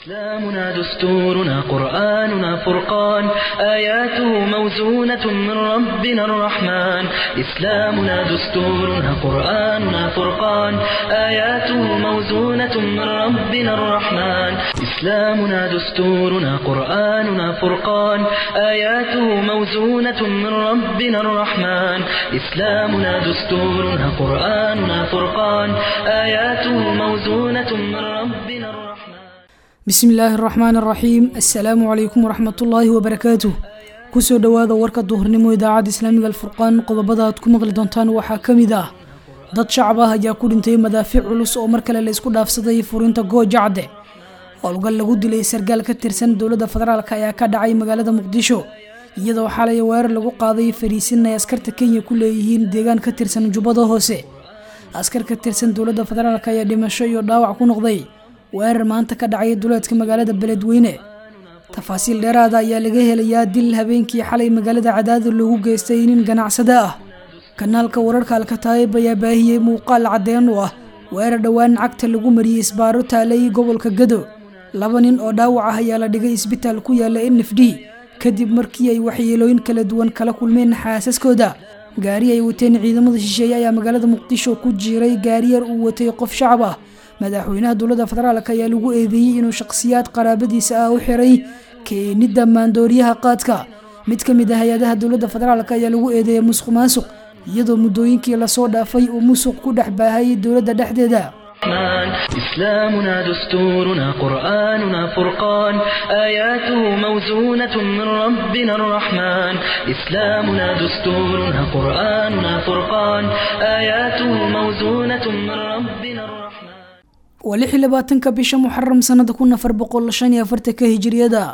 إسلامنا دستورنا قرآننا فرقان آياته موزونة من ربنا الرحمن إسلامنا دستورنا قرآننا فرقان آياته موزونة من ربنا الرحمن إسلامنا دستورنا قرآننا فرقان آياته موزونة من ربنا الرحمن إسلامنا دستورنا قرآننا فرقان آياته موزونة من ربنا الرحمن bismi illaahi araxmaan araxiim assalaamu calaykum waraxmatullaahi wabarakaatuh kusoo dhowaada warka duhurnimo idaacadda islaamiga alfurqaan qodobada aad ku maqli doontaan waxaa ka mid ah dad shacab ah ayaa ku dhintay madaafiic culus oo mar kale la isku dhaafsaday furinta goojacde howlgal lagu dilay sargaal ka tirsan dowladda federaalk ayaa ka dhacay magaalada muqdisho iyadoo xalay weerar lagu qaaday fariisin ay askarta kenya ku leeyihiin deegaan ka tirsan jubbada hoose askar ka tirsan dowladda federaalk ayaa dhimasho iyo dhaawac ku noqday weerar maanta ka dhacay duleedka magaalada beledweyne tafaasiil dheeraada ayaa laga helayaa dil habeenkii xalay magaalada cadaada loogu geystay nin ganacsada ah kanaalka wararka alkataayib ayaa baahiyey muuqaal caddeen u ah weerar dhowaan cagta lagu mariyey isbaaro taalay gobolka gado laba nin oo dhaawac ah ayaa la dhigay isbitaal ku yaala n f d kadib markii ay waxyeelooyin kala duwan kala kulmeen xaasaskooda gaari ay wateen ciidamada shisheeye ayaa magaalada muqdisho ku jiiray gaariyar uu watay qof shacab ah madaxweynaha dowladda federaalk ayaa lagu eedeeyey inuu shakhsiyaad qaraabadiisa ah u xiray keenidda maandooriyaha qaadka mid ka mid ah hay-adaha dowladda federaalk ayaa lagu eedeeyay musuq maasuq iyadoo muddooyinkii lasoo dhaafay uu musuq ku dhex baahay dowladda dhexdeeda الرحمن إسلامنا دستورنا قرآننا فرقان آياته موزونة من ربنا الرحمن إسلامنا دستورنا قرآننا فرقان آياته موزونة من ربنا الرحمن waa lix iyo labaatanka bisha muxaram sanada kun afar boqol shan iyo afartanka hijiriyada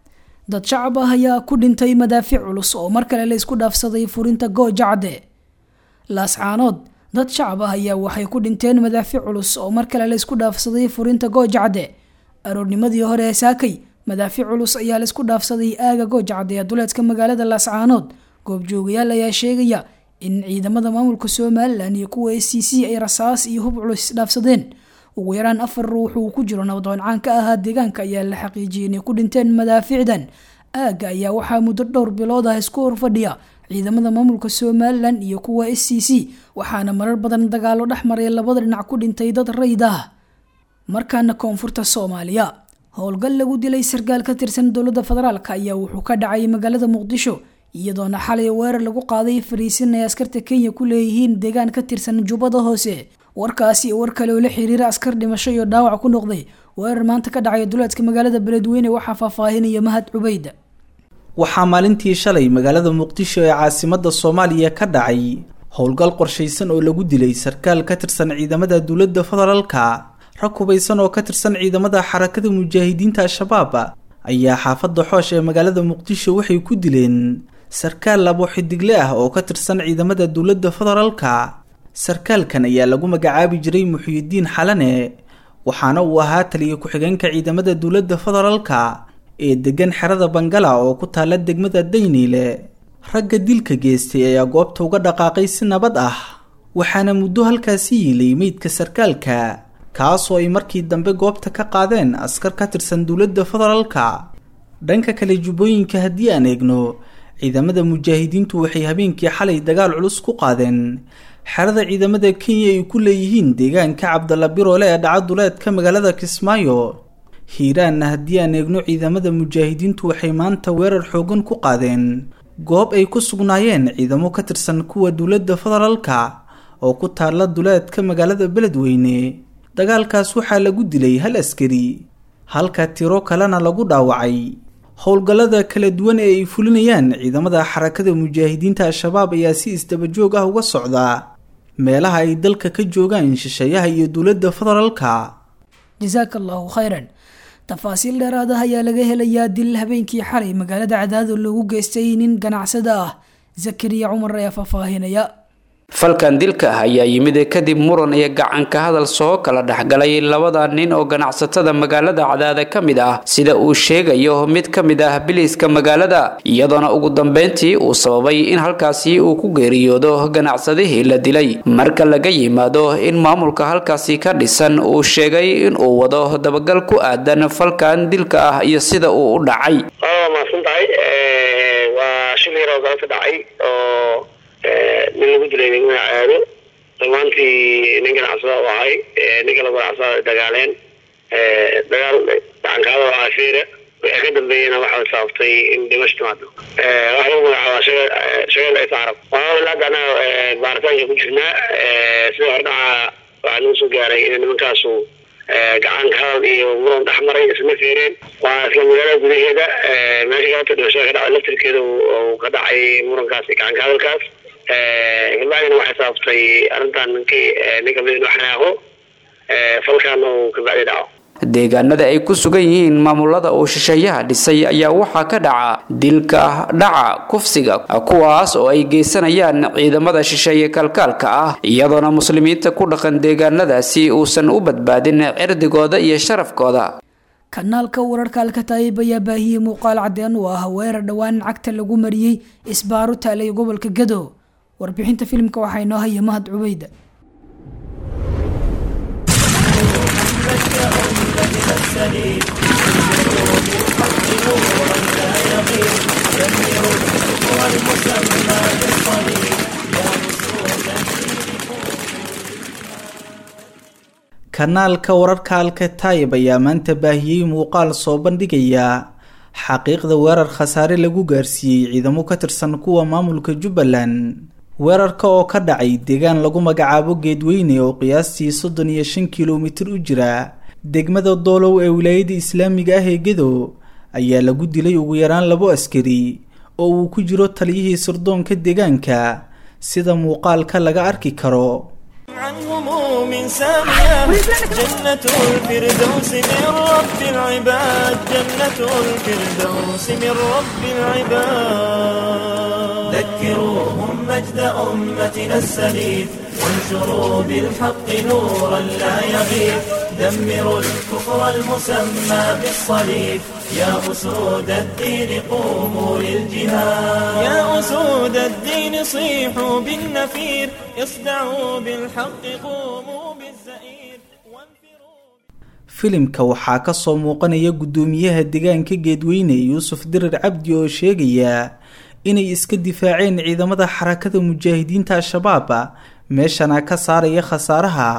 dad shacab ah ayaa ku dhintay madaafiic culus oo mar kale la isku dhaafsaday furinta goojacde laascaanood dad shacab ah ayaa waxay ku dhinteen madaafiic culus oo mar kale la isku dhaafsaday furinta goojacde aroornimadii hore ee saakay madaafiic culus ayaa la isku dhaafsaday aaga goojacde ee duleedka magaalada laascaanood goobjoogayaal ayaa sheegaya in ciidamada maamulka somalilan iyo kuwa s c c ay rasaas iyo hub culus isdhaafsadeen ugu yaraan afar ruux uu ku jiro nabdoon caan ka ahaa deegaanka ayaa la xaqiijiyey inay ku dhinteen madaafiicdan aagga ayaa waxaa muddo dhowr bilood ah isku horfadhiya ciidamada maamulka somalilan iyo kuwa s c c waxaana marar badan dagaalo dhex maray labada dhinac ku dhintay dad rayd ah markaana koonfurta soomaaliya howlgal lagu dilay sargaal ka tirsan dowladda federaalk ayaa wuxuu ka dhacay magaalada muqdisho iyadoona xalay weerar lagu qaaday fariisin ay askarta kenya ku leeyihiin deegaan ka tirsan jubbada hoose warkaasi war kale oo la xiriira askar dhimasho iyo dhaawac ku noqday weerar maanta ka dhacay duleedka magaalada beledweyne waxaa faahfaahinaya mahad cubeyd waxaa maalintii shalay magaalada muqdisho ee caasimada soomaaliya ka dhacay howlgal qorshaysan oo lagu dilay sarkaal ka tirsan ciidamada dowladda federaalka rag hubaysan oo ka tirsan ciidamada xarakada mujaahidiinta al-shabaab ayaa xaafadda xoosh ee magaalada muqdisho waxay ku dileen sarkaal labo xidigle ah oo ka tirsan ciidamada dowladda federaalka sarkaalkan ayaa lagu magacaabi jiray muxyidiin xalane waxaana uu ahaa taliya ku-xigeenka ciidamada dowladda federaalka ee degan xerada bangala oo ku taala degmada dayniile ragga dilka geystay ayaa goobta uga dhaqaaqay si nabad ah waxaana muddo halkaasi yiilay meydka sarkaalka kaasoo ay markii dambe goobta ka qaadeen askar ka tirsan dowladda federaalka dhanka kale jubbooyinka haddii aan eegno ciidamada mujaahidiintu waxay habeenkii xalay dagaal culus ku qaadeen xerada ciidamada kenya ay ku leeyihiin deegaanka cabdalla biroole ee dhaca duleedka magaalada kismaayo hiiraanna haddii aan eegno ciidamada mujaahidiintu waxay maanta weerar xoogan ku qaadeen goob ay ku sugnaayeen ciidamo ka tirsan kuwa dowladda federaalka oo ku taalla duleedka magaalada beledweyne dagaalkaas waxaa lagu dilay hal askari halka tiro kalena lagu dhaawacay howlgallada kala duwan ee ay fulinayaan ciidamada xarakada mujaahidiinta al-shabaab ayaa si isdabajoog ah uga socdaa meelaha ay dalka ka joogaan shisheeyaha iyo dowladda federaalka jasaaka allahu khayran tafaasiil dheeraad ah ayaa laga helayaa dil habeenkii xalay magaalada cadaado loogu geystay nin ganacsada ah zakariya cumar ayaa faahfaahinaya falkan dilka ah ayaa yimid kadib muran iyo gacanka hadal soo kala dhexgalay labada nin oo ganacsatada magaalada cadaada ka mid ah sida uu sheegayo mid ka mid ah biliiska magaalada iyadoona ugu dambeyntii uu sababay in halkaasi uu ku geeriyoodo ganacsadihii la dilay marka laga yimaado in maamulka halkaasi ka dhisan uu sheegay in uu wado dabagal ku aadan falkan dilka ah iyo sida uu u dhacay nin lagu dilay nigma caado dhammaantii nin ganacsada u ahay ninka la ganacsada dagaaleen dagaal gacankaada oo aafeera wixii ka dambeeyena waxaa saabtay in dhimasho timaado waxa lagu magacaabaa shageel is carab ilaa hadda anaga baaritaanka ku jirnaa sida hordhaca waxaa nagu soo gaaray in nimankaasu gacanka hadal iyo muran dhex maray isma feereen waa isla magaalada gudaheeda meesha galabta dhimashada ka dhacay laftirkeeda uu ka dhacay murankaas iyo gacanka hadalkaas kabacdina waxay sababtay arrintan ninkii ninka mid inuu xanaaqo falkaana uu kabacdi dhaco deegaanada ay ku sugan yihiin maamulada uu shisheeyaha dhisay ayaa waxaa ka dhaca dilka dhaca kufsiga kuwaas oo ay geysanayaan ciidamada shisheeye kalkaalka ah iyadoona muslimiinta ku dhaqan deegaanadaasi uusan u badbaadin cirdigooda iyo sharafkooda kanaalka wararka alkataayib ayaa baahiyey muuqaal cadeen u ah weerar dhowaan cagta lagu mariyey isbaaro taalay gobolka gado warbixinta filimka waxaa inoo haya mahad cubeyda kanaalka wararka alkataayib ayaa maanta baahiyey muuqaal soo bandhigaya xaqiiqda weerar khasaare lagu gaarsiiyey ciidamo ka tirsan kuwa maamulka jubbaland weerarka oo ka dhacay deegaan lagu magacaabo geedweyne oo qiyaastii soddon iyo shan kilomitir u jira degmada doolow ee wilaayada islaamiga ah ee gedo ayaa lagu dilay ugu yaraan labo askari oo uu ku jiro taliyihii sirdoonka deegaanka sida muuqaalka laga arki karo عن هموم سامية جنة الفردوس من رب العباد جنة الفردوس من رب العباد ذكروهم مجد أمتنا السليف وانشروا بالحق نورا لا يغيب دمروا الكفر المسمى بالصليب يا أسود الدين قوموا للجهاد يا أسود الدين صيحوا بالنفير اصدعوا بالحق قوموا بالزئير filimka waxaa ka soo muuqanaya guddoomiyaha deegaanka geedweyne yuusuf dirir cabdi oo sheegaya inay iska difaaceen ciidamada xarakada mujaahidiinta al-shabaab meeshana ka saaraya khasaaraha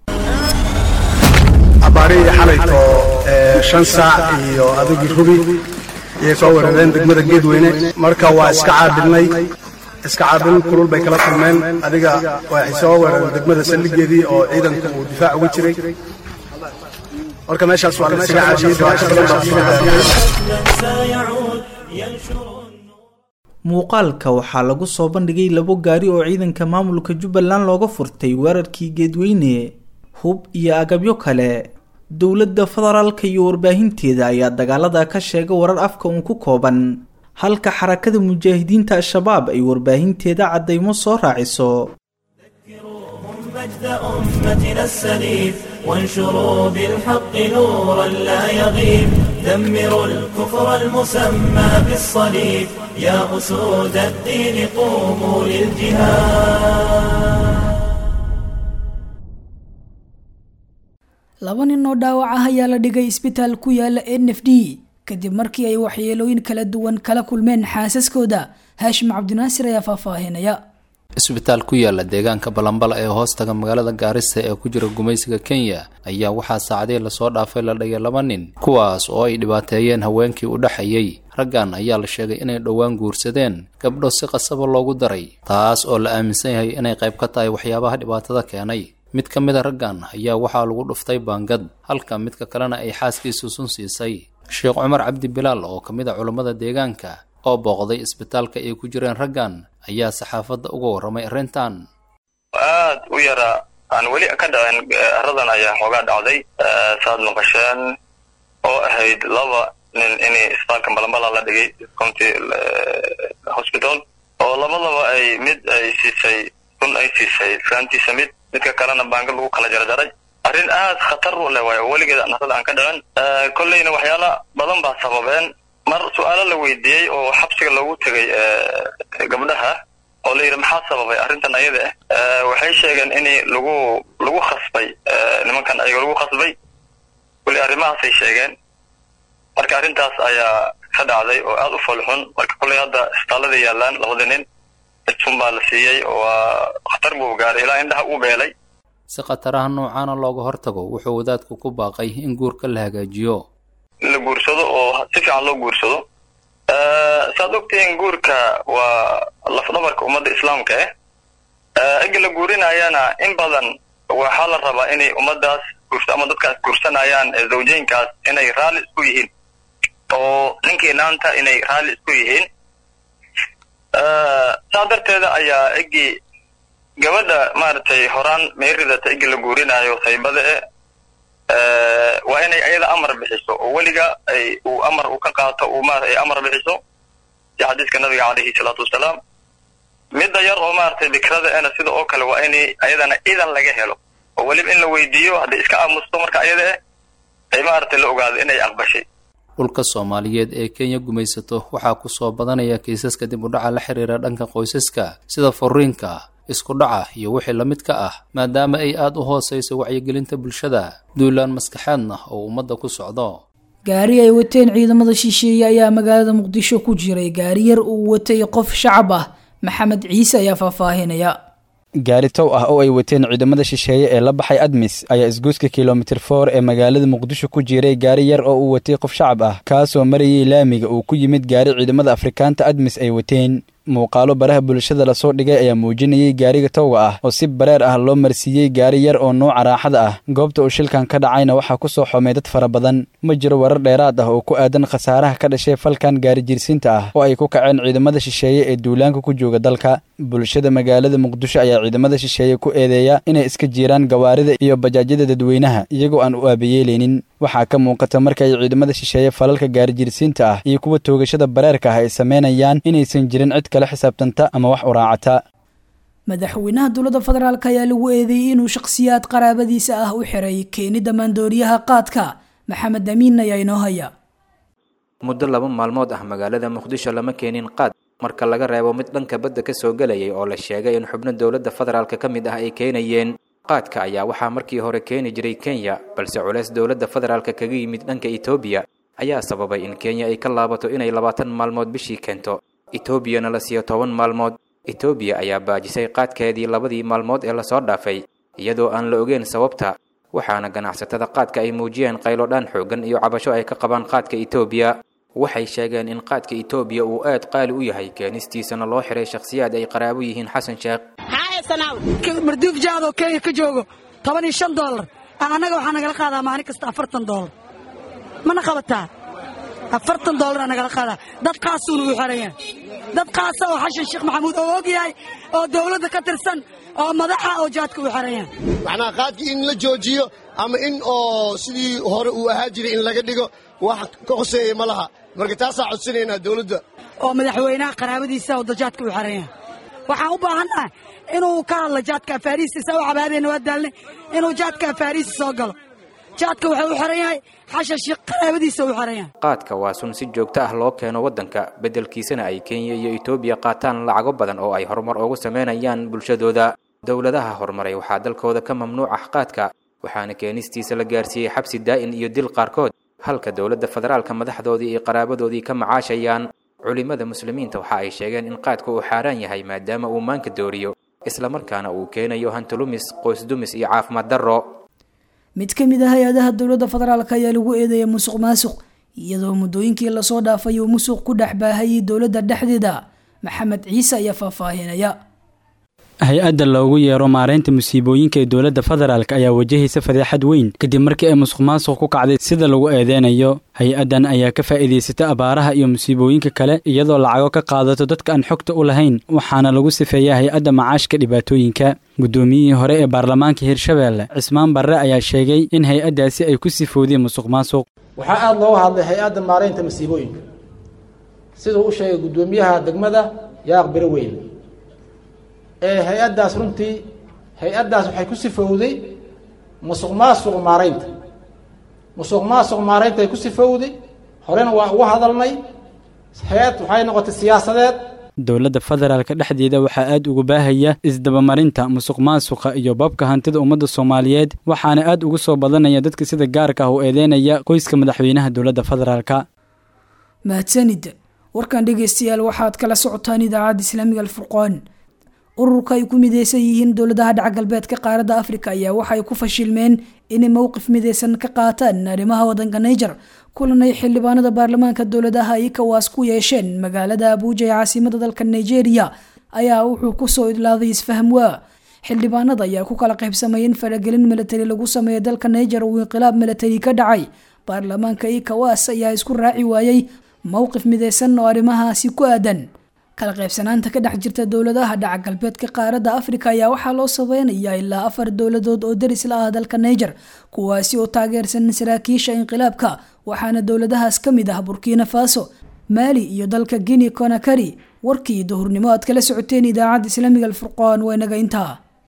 abaarihii xalayto shan saac iyo adagii rubi ayay soo weerareen degmada geedweyne marka waa iska caabinay iska caabin kulul bay kala kulmeen adiga waxay soo weerareen degmada saldhigeedii oo ciidanku uu difaac uga jiray marka meeshaas waa la isaga caabiyey muuqaalka waxaa lagu soo bandhigay labo gaari oo ciidanka maamulka jubbaland looga furtay weerarkii geedweyne hub iyo agabyo kale dowladda federaalka iyo warbaahinteeda ayaa dagaalada ka sheega warar afka uun ku kooban halka xarakada mujaahidiinta al-shabaab ay warbaahinteeda caddaymo soo raaciso مجد أمتنا السليف وانشروا بالحق نورا لا يغيب دمروا الكفر المسمى بالصليب يا أسود الدين قوموا للجهاد laba nin oo dhaawac ah ayaa la dhigay isbitaal ku yaala n f d kadib markii ay waxyeelooyin kala duwan kala kulmeen xaasaskooda haashim cabdinaasir ayaa faahfaahinaya isbitaal ku yaala deegaanka balambala ee hoostaga magaalada gaarisa ee ku jira gumaysiga kenya ayaa waxaa saacadii lasoo dhaafay la dhigay laba nin kuwaas oo ay dhibaateeyeen haweenkii u dhexeeyey raggan ayaa la sheegay inay dhowaan guursadeen gabdho si qasaba loogu daray taas oo la aaminsan yahay inay qayb ka tahay waxyaabaha dhibaatada keenay mid ka mid a raggan ayaa waxaa lagu dhuftay baangad halka midka kalena ay xaaskiisu sun siisay sheekh cumar cabdi bilaal oo ka mid a culammada deegaanka oo booqday isbitaalka ay ku jireen raggan ayaa saxaafadda uga warramay arrintan aad u yara aan weli ka dhacin aradan ayaa xoogaa dhacday saad maqasheen oo ahayd laba nin in isbitaalka balambala la dhigay county hospital oo labadaba ay mid ay siisay kun ay siisay islaantiisa mid midka kalena baanga lagu kala jarjaray arrin aad khatar u leh waayo weligeed narada aan ka dhicin kolleyna waxyaala badan baa sababeen mar su-aalo la weydiiyey oo xabsiga loogu tegay gabdhaha oo la yidhi maxaa sababay arrintan ayada ah waxay sheegeen in lagu lagu khasbay nimankan ayaga lagu khasbay weli arrimahaasay sheegeen marka arrintaas ayaa ka dhacday oo aada u foolxun marka kolley hadda isbitaallada yaalaan labada nin cidsun baa la siiyey oo waa khatar buu gaaray ilaa indhaha uu beelay si khataraha noocaana looga hortago wuxuu wadaadku ku baaqay in guurka la hagaajiyo in la guursado oo si fiican loo guursado saad ogtihiin guurka waa lafdhabarka ummadda islaamka ah ega la guurinayana in badan waxaa la rabaa inay ummaddaas guursa ama dadkaas guursanayaan zawjeynkaas inay raalli isku yihiin oo ninkii naanta inay raalli isku yihiin saa darteeda ayaa egii gabadha maaragtay horaan meeridata egi la guurinaayo saybada e waa inay ayada amar bixiso oo weliga ay uu amar uu ka qaato uu ma ay amar bixiso si xadiiska nabiga calayhi salaatu wasalaam midda yar oo maaragtay bikrada ena sida oo kale waa inay ayadana idan laga helo oo weliba in la weydiiyo hadday iska aamusto marka ayada eh ay maaragtay la ogaado inay aqbashay dhulka soomaaliyeed ee kenya gumaysato waxaa ku soo badanaya kiisaska dib u dhaca la xiriira dhanka qoysaska sida furiinka isku dhaca iyo wixii la mid ka ah maadaama ay aada u hoosayso wacyigelinta bulshada duulaan maskaxeedna oo ummadda ku socdo gaari ay wateen ciidamada shisheeye ayaa magaalada muqdisho ku jiray gaari yar uu watay qof shacab ah maxamed ciise ayaa faahfaahinaya gaari tow ah oo ay wateen ciidamada shisheeye ee la baxay admis ayaa isgoyska kilomitir for ee magaalada muqdisho ku jiray gaari yar oo uu watay qof shacab ah kaasoo marayay laamiga uu ku yimid gaari ciidamada afrikaanta admis ay wateen muuqaalo baraha bulshada lasoo dhigay ayaa muujinayay gaariga towga ah oo si bareer ah loo marsiiyey gaari yar oo nooca raaxada ah goobta uu shilkan ka dhacayna waxaa ku soo xomay dad fara badan ma jiro warar dheeraad ah oo ku aadan khasaaraha ka dhashay falkan gaari jirsiinta ah oo ay ku kaceen ciidamada shisheeye ee duulaanka ku jooga dalka bulshada magaalada muqdisho ayaa ciidamada shisheeye ku eedeeya inay iska jiiraan gawaarida iyo bajaajyada dadweynaha iyagoo aan u aabayeelaynin waxaa ka muuqata marka ay ciidamada shisheeye falalka gaari jirsiinta ah iyo kuwa toogashada bareerka ah ay sameynayaan inaysan jirin cid kala xisaabtanta ama wax u raacata madaxweynaha dowladda federaalk ayaa lagu eedeeyey inuu shakhsiyaad qaraabadiisa ah u xiray keenida maandooriyaha qaadka maxamed amiin ayaa inoo haya muddo laba maalmood ah magaalada muqdisho lama keenin qaad marka laga reebo mid dhanka badda ka soo gelayay oo la sheegay in xubno dowladda federaalk ka mid ah ay keenayeen qaadka ayaa waxaa markii hore keeni jiray kenya balse culeys dowladda federaalk kaga yimid dhanka etoobiya ayaa sababay in kenya ay ka laabato inay labaatan maalmood bishii keento etoobiyana la siiyo toban maalmood etoobiya ayaa baajisay qaadkeedii labadii maalmood ee lasoo dhaafay iyadoo aan la ogeyn sababta waxaana ganacsatada qaadka ay muujiyeen qaylodhaan xooggan iyo cabasho ay ka qabaan qaadka etoobiya waxay sheegeen in qaadka etoobiya uu aad qaali u yahay keenistiisana loo xiray shakhsiyaad ay qaraabo yihiin xasan sheekh marduuf jaadoo kenya ka joogo toban iyo shan doolar annaga waxaa nagala qaadaa maalin kasta afartan doolar mana qabataa afartan doolara nagala qaadaa dad qaasuuna u xerayaan dad qaasa oo xashan sheekh maxamuud oo og yahay oo dawladda ka tirsan oo madaxa oo jaadka u xerayaan macnaha qaadkii in la joojiyo ama in oo sidii hore uu ahaa jiray in laga dhigo wax ka hoseeya ma laha marka taasaa codsanaynaa dawladda oo madaxweynaha qaraabadiisa oo jaadka u xerayaan waxaan u baahannahay inuu ka hadlo jaadka afaariista u cabaadeenna waa daalnay inuu jaadka afaariista soo galo jaadka wuxuu u xiran yahay xashan sheekh qaraabadiisa u xiran yahay qaadka waa sun si joogto ah loo keeno waddanka beddelkiisana ay kenya iyo etoobiya qaataan lacago badan oo ay horumar ugu samaynayaan bulshadooda dowladaha horumaray waxaa dalkooda ka mamnuuc ah qaadka waxaana keenistiisa la gaarsiiyey xabsi daa'in iyo dil qaarkood halka dowladda federaalka madaxdoodii iyo qaraabadoodii ka macaashayaan culimmada muslimiinta waxa ay sheegeen in qaadka uu xaaraan yahay maadaama uu maanka dooriyo islamarkaana uu keenayo hantilumis qoysdumis iyo caafimaad darro mid ka mid ah hay-adaha dowladda federaalk ayaa lagu eedeeyay musuq maasuq iyadoo muddooyinkii lasoo dhaafay uu musuq ku dhex baahayay dowladda dhexdeeda maxamed ciise ayaa faahfaahinaya hay-adda loogu yeero maareynta musiibooyinka ee dowladda federaalk ayaa wajahaysa fadeexad weyn kadib markii ay musuq maasuq ku kacday sida lagu eedeynayo hay-addan ayaa ka faa'iidaysata abaaraha iyo musiibooyinka kale iyadoo lacago ka qaadato dadka aan xogta u lahayn waxaana lagu sifeeyaa hay-adda macaashka dhibaatooyinka guddoomiyihii hore ee baarlamaanka hirshabeelle cismaan barre ayaa sheegay in hay-addaasi ay ku sifoodeen musuq maasuq waxaa aada looga hadlay hay-adda maareynta masiibooyinka siduu u sheegay guddoomiyaha degmada yaaq biro weyn ee hay-addaas runtii hay-addaas waxay ku sifowday musuq maasuq maaraynta musuq maasuq maaraynta ay ku sifowday horena waan ugu hadalnay hay-ad waxay noqotay siyaasadeed dowladda federaalka dhexdeeda waxaa aad ugu baahaya isdabamarinta musuq maasuqa iyo babka hantida ummadda soomaaliyeed waxaana aad ugu soo badanaya dadka sida gaarka ah u eedeynaya qoyska madaxweynaha dowladda federaalka mahadsanid warkan dhegeystayaal waxaad kala socotaan idaacadda islaamiga alfurqaan ururka ay ku mideysan yihiin dowladaha dhaca galbeedka qaaradda afrika ayaa waxay ku fashilmeen inay mowqif mideysan ka qaataan arrimaha wadanka niger kulan ay xildhibaanada baarlamaanka dowladaha ikawaas ku yeesheen magaalada abuuja ee caasimada dalka nigeria ayaa wuxuu kusoo idlaaday isfahm waa xildhibaanada ayaa ku kala qaybsamay in faragelin milatari lagu sameeya dalka niger uu inqilaab milatari ka dhacay baarlamaanka ikawaas ayaa isku raaci waayey mowqif mideysan oo arrimahaasi ku aadan kala qaybsanaanta ka dhex jirta dowladaha dhaca galbeedka qaaradda afrika ayaa waxaa loo sabeynayaa ilaa afar dowladood oo daris la ah dalka niger kuwaasi oo taageersan saraakiisha inqilaabka waxaana dowladahaas ka mid ah burkina faso maali iyo dalka guinea conakari warkii duhurnimo aad kala socoteen idaacadda islaamiga alfurqaan waa inaga intaa